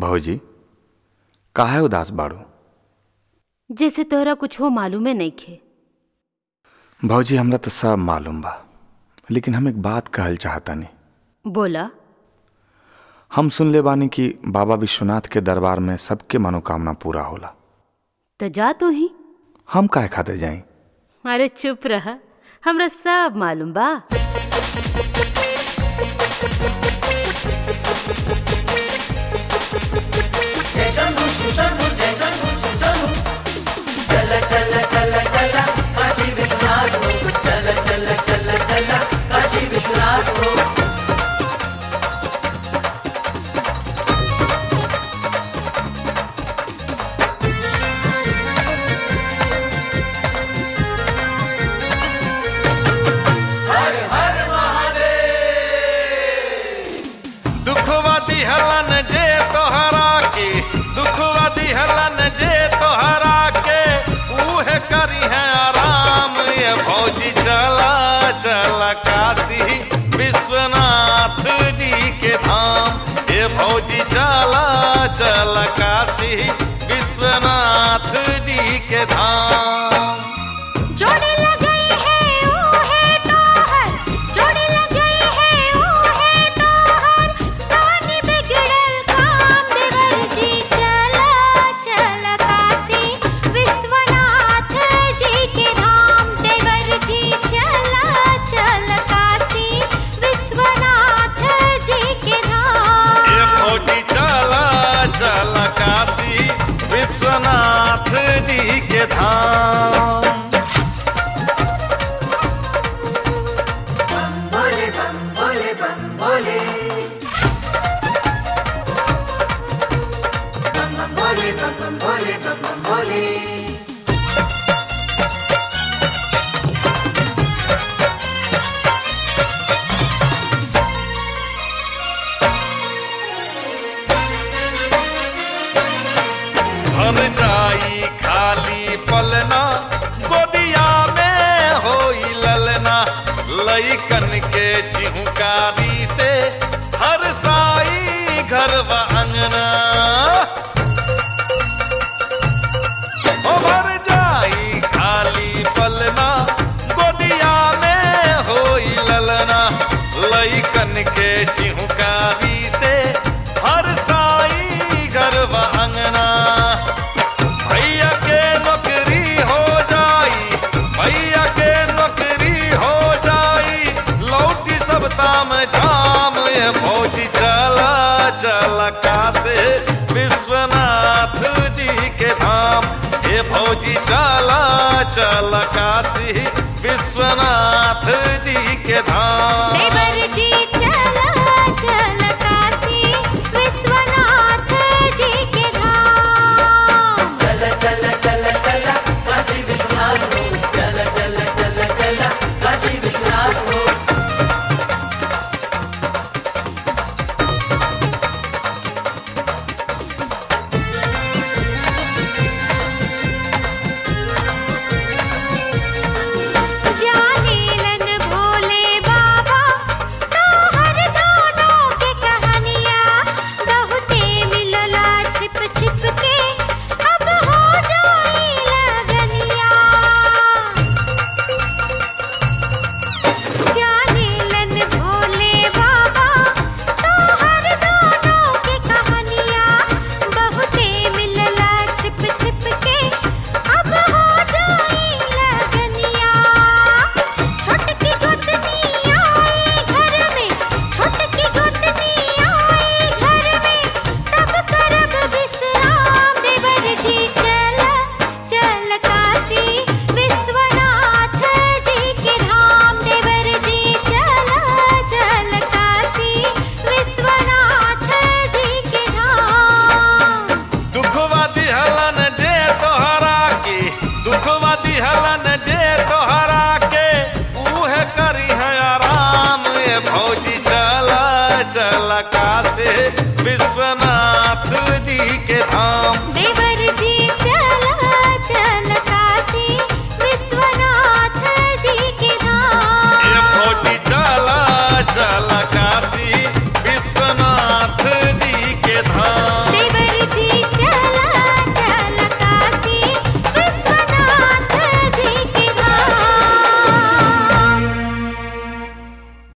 भौजी काहे उदास बाड़ू जैसे तोहरा कुछ हो मालूमे नइखे भौजी हमरा तो सब मालूम बा लेकिन हम एक बात कहल चाहतानी बोला हम सुनले बानी कि बाबा विश्वनाथ के दरबार में सबके मनोकामना पूरा होला तो जा तू ही हम काहे खातिर जाई अरे चुप रहा हमरा सब मालूम बा दुखवा दिहलन जे तोहरा के दुखवा दिहलन जे तोहरा के उहे करी है आराम ये भौजी चला चला काशी विश्वनाथ जी के धाम ये भौजी चला चला काशी विश्वनाथ जी के धाम जोड़ी लगई है ओ है तोहर जोड़ी लगई है ओ है तोहर कानी बिगड़ल काम देवर जी चला चला काशी विश्वनाथ जी के धाम देवर जी चला चला काशी विश्वनाथ जी के धाम ये फौजी चला चला काशी विश्वनाथ जी के धाम भर जाई खाली पलना गोदिया में होई ललना लइकन के चिहुकारी से हर साई घर व अंगना ओ भर जाई खाली पलना गोदिया में होई ललना लइकन के चिहुकारी से हर साई घर व अंगना भैया के नौकरी हो जाई भैया के नौकरी हो जाई लौटी सब ताम झाम ये फौजी चला चला कासे विश्वनाथ जी के धाम ये फौजी चला चला काशी विश्वनाथ जी के धाम देवर